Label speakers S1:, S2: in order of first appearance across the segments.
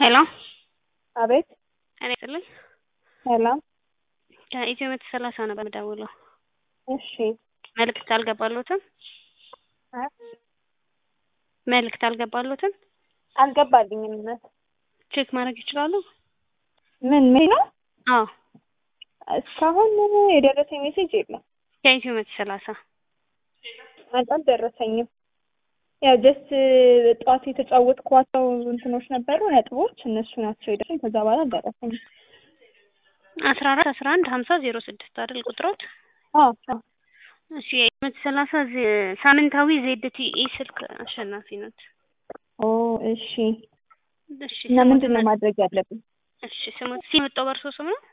S1: ሄሎ
S2: አቤት
S1: ጤና ይስጥልኝ።
S2: ሰላም።
S1: ከኢትዮ መቶ ሰላሳ ነው በምደውለው።
S2: እሺ
S1: መልእክት አልገባሎትም?
S2: እ
S1: መልእክት አልገባሎትም?
S2: አልገባልኝም። እውነት
S1: ቼክ ማድረግ ይችላሉ?
S2: ምን ምን ነው?
S1: አዎ
S2: እስካሁን የደረሰኝ ሜሴጅ የለም።
S1: ከኢትዮ መቶ ሰላሳ
S2: አልደረሰኝም። ያው ጀስት ጠዋት የተጫወትኳቸው እንትኖች ነበሩ ነጥቦች፣ እነሱ ናቸው የደረሰኝ። ከዛ በኋላ አልደረሰኝም።
S1: አስራ አራት አስራ አንድ ሀምሳ ዜሮ ስድስት አይደል ቁጥሮት?
S2: አዎ አዎ።
S1: እሺ የመቶ ሰላሳ ዜ- ሳምንታዊ ዜድቲኢ ስልክ አሸናፊ ነት።
S2: ኦ እሺ።
S1: እሺ
S2: እና
S1: ስሞት
S2: ምንድን ነው
S1: መ-
S2: ማድረግ ያለብን?
S1: እሺ ስሞት ሲመጣው በእርሶ ስም ነው?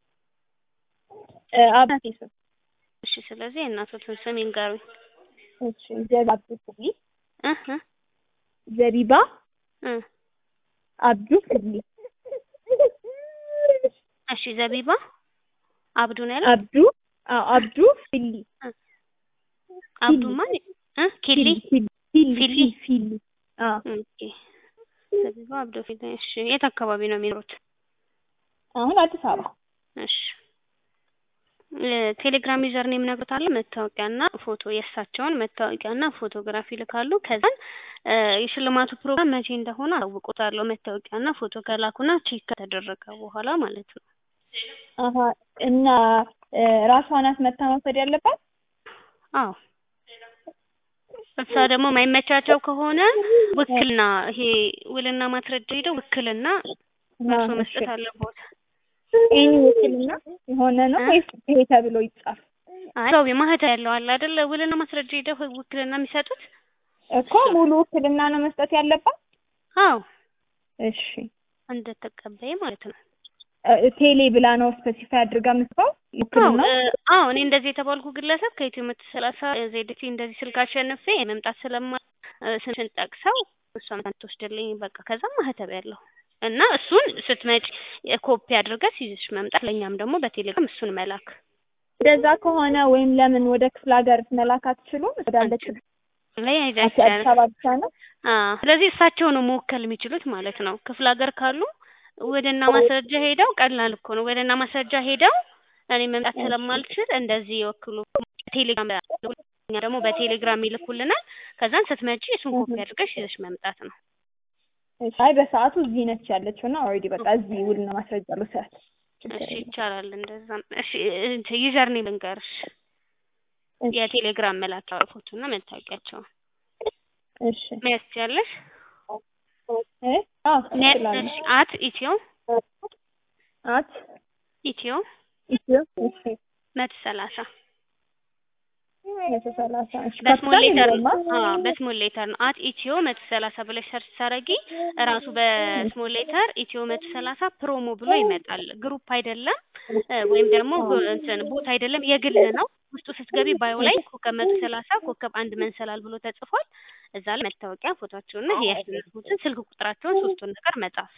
S2: እ አባቴ ስም
S1: እሺ ስለዚህ የእናቶትን ስም ይንገሩኝ።
S2: እሺ ዘቢባ አብዱ ፍርሊ
S1: እ እ
S2: ዘቢባ
S1: እ
S2: አብዱ ፍርሊ
S1: እሺ ዘቢባ አብዱ ነው ያለው?
S2: አብዱ አዎ አብዱ ፍሊ
S1: አብዱ ማን እ ኪሊ
S2: ፊሊ
S1: ፊሊ?
S2: ፊሊ ፊሊ አዎ
S1: ኦኬ ዘቢባ አብዱ ፊሊ። እሺ የት አካባቢ ነው የሚኖሩት?
S2: አሁን አዲስ አበባ
S1: እሺ እ ቴሌግራም ዩዘር ኔም ነግሮታል። መታወቂያና ፎቶ የእሳቸውን መታወቂያና ፎቶግራፍ ይልካሉ። ከዛን እ የሽልማቱ ፕሮግራም መቼ እንደሆነ አሳውቆታለሁ። መታወቂያና ፎቶ ከላኩና ቼክ ከተደረገ በኋላ ማለት ነው።
S2: አሀ እና እ ራሷ ናት መታ መውሰድ ያለባት?
S1: አዎ እሷ ደግሞ ማይመቻቸው ከሆነ ውክልና ይሄ ውልና ማስረጃ ሄደው ውክልና እርሶ
S2: አዎ፣
S1: መስጠት
S2: እሺ።
S1: አለቦት።
S2: ይሄ ውክልና የሆነ ነው
S1: እ?
S2: ወይስ ይሄ ተብሎ ይጻፍ?
S1: አይ ሰው ማህተም ያለው አለ አይደለ? ውልና ማስረጃ ሄደው ውክልና የሚሰጡት
S2: እኮ ሙሉ ውክልና ነው መስጠት ያለባት?
S1: አዎ
S2: እሺ
S1: እንደተቀበየ ማለት ነው።
S2: እ ቴሌ ብላ ነው ስፔሲፋይ አድርጋ የምትባው
S1: አዎ
S2: ውክልና?
S1: እ አዎ እኔ እንደዚህ የተባልኩ ግለሰብ ከኢትዮ መቶ ሰላሳ ዜድቲ እንደዚህ ስልክ አሸንፌ መምጣት ስለማ እ ስምሽን ጠቅሰው እሷ መታ ትወስድልኝ በቃ ከዛ ማህተብ ያለው እና እሱን ስትመጪ ኮፒ አድርገሽ ይዘሽ መምጣት ለእኛም ደግሞ በቴሌግራም እሱን መላክ
S2: እንደዛ ከሆነ ወይም ለምን ወደ ክፍለ ሀገር መላክ አትችሉም? ወዳለች
S1: ላይ
S2: አዲስ
S1: አይደለም
S2: አበባ ብቻ ነው?
S1: አዎ ስለዚህ እሳቸው ነው መወከል የሚችሉት ማለት ነው። ክፍለ ሀገር ካሉ ወደና ማስረጃ ሄደው ቀላል እኮ ነው። ወደና ማስረጃ ሄደው እኔ መምጣት ስለማልችል እንደዚህ ይወክሉ ቴሌግራም እኛ ደግሞ በቴሌግራም ይልኩልናል። ከዛን ስትመጪ እሱን ኮፒ አድርገሽ ይዘሽ መምጣት ነው።
S2: እሺ፣ አይ በሰዓቱ እዚህ ነች ያለችው እና ኦልሬዲ በቃ እዚህ ውልና ማስረጃ ልውሰድ። ችግር
S1: እሺ
S2: የለም።
S1: ይቻላል እንደዛም። እሺ እንትን ዩዘር ኔም ልንገርሽ
S2: እሺ፣
S1: የቴሌግራም መላኪያ ፎቶና መታወቂያቸውን
S2: እሺ።
S1: መያዝ ትችያለሽ።
S2: እ? አዎ እችላለሁ።
S1: እሺ አት ኢትዮ
S2: አት
S1: ኢትዮ
S2: ኢትዮ እሺ
S1: መቶ ሰላሳ
S2: መቶ ሰላሳ እሺ
S1: በስሞል
S2: ካፒታል
S1: ሌተር
S2: የለውም አ?
S1: አዎ በስሞል ሌተር ነው። አት ኢትዮ መቶ ሰላሳ ብለሽ ሰርች ታረጊ እራሱ በስሞል ሌተር ኢትዮ መቶ ሰላሳ ፕሮሞ ብሎ ይመጣል። ግሩፕ አይደለም እ ወይም ደግሞ እንትን ቦታ አይደለም የግል ነው። ውስጡ ስትገቢ ባዮ ላይ ኮከብ መቶ ሰላሳ ኮከብ አንድ መንሰላል ብሎ ተጽፏል። እዛ ላይ መታወቂያ ፎቶቸውና ይሄ ያስነሱትን ስልክ ቁጥራቸውን ሶስቱን ነገር መጻፍ።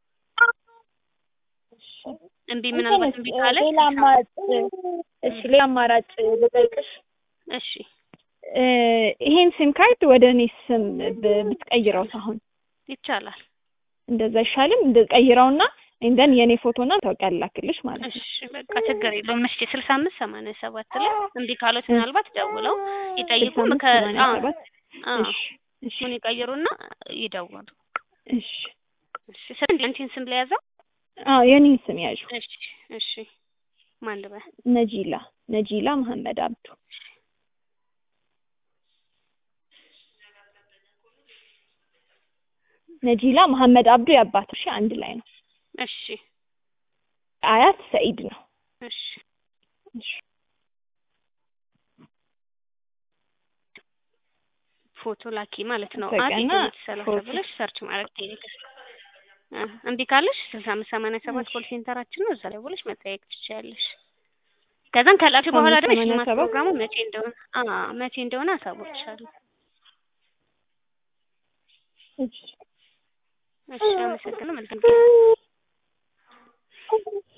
S1: እምቢ ምናልባት እምቢ
S2: እንትንስ፣
S1: ካለሽ
S2: ሌላ አማራጭ እሺ ሌላ አማራጭ ልጠይቅሽ
S1: እሺ
S2: እ ይሄን ሲም ካርድ ወደ እኔ ስም ብ- ብትቀይረውስ አሁን
S1: ይቻላል።
S2: እንደዛ አይሻልም? እንደ ቀይረውና እንደን የኔ ፎቶና መታወቂያ ላክልሽ ማለት ነው።
S1: እሺ በቃ ችግር የለውም። እሺ ስልሳ አምስት ሰማንያ ሰባት ላይ እምቢ ካሉት ምናልባት ደውለው ይጠይቁ።
S2: ስልሳ አምስት
S1: ከ
S2: ሰማንያ
S1: አዎ
S2: ሰባት
S1: አዎ
S2: እሺ እሺ
S1: ምን ይቀይሩና ይደውሉ።
S2: እሺ
S1: እሺ ስንት አንቺን ስም ለያዘው?
S2: አዎ የኔን ስም ያዡ።
S1: እሺ እሺ ማን ልበል?
S2: ነጂላ ነጂላ መሐመድ አብዱ። ነጂላ መሐመድ አብዱ የአባቱ እሺ አንድ ላይ ነው።
S1: እሺ
S2: አያት ሰኢድ ነው።
S1: እሺ
S2: እሺ
S1: ፎቶ ላኪ ማለት ነው።
S2: በቃ
S1: አት
S2: እና
S1: ኢትዮ ሰላሳ
S2: ፎቶ።
S1: ብለሽ ሰርች ማድረግ ቴሌግራም እ እምቢ ካለሽ ስልሳ አምስት ሰማንያ ሰባት ኮል ሴንተራችን ነው። እዛ ላይ ብለሽ መጠየቅ ትችያለሽ። ከዛም ከላክሽ በኋላ ደግሞ
S2: ሰማንያ
S1: የሽልማት
S2: ሰባት
S1: ፕሮግራሙ መቼ እንደሆነ አ መቼ እንደሆነ አሳውቅሻለሁ።
S2: እሺ
S1: እሺ አመሰግናለሁ። መልካም ጊዜ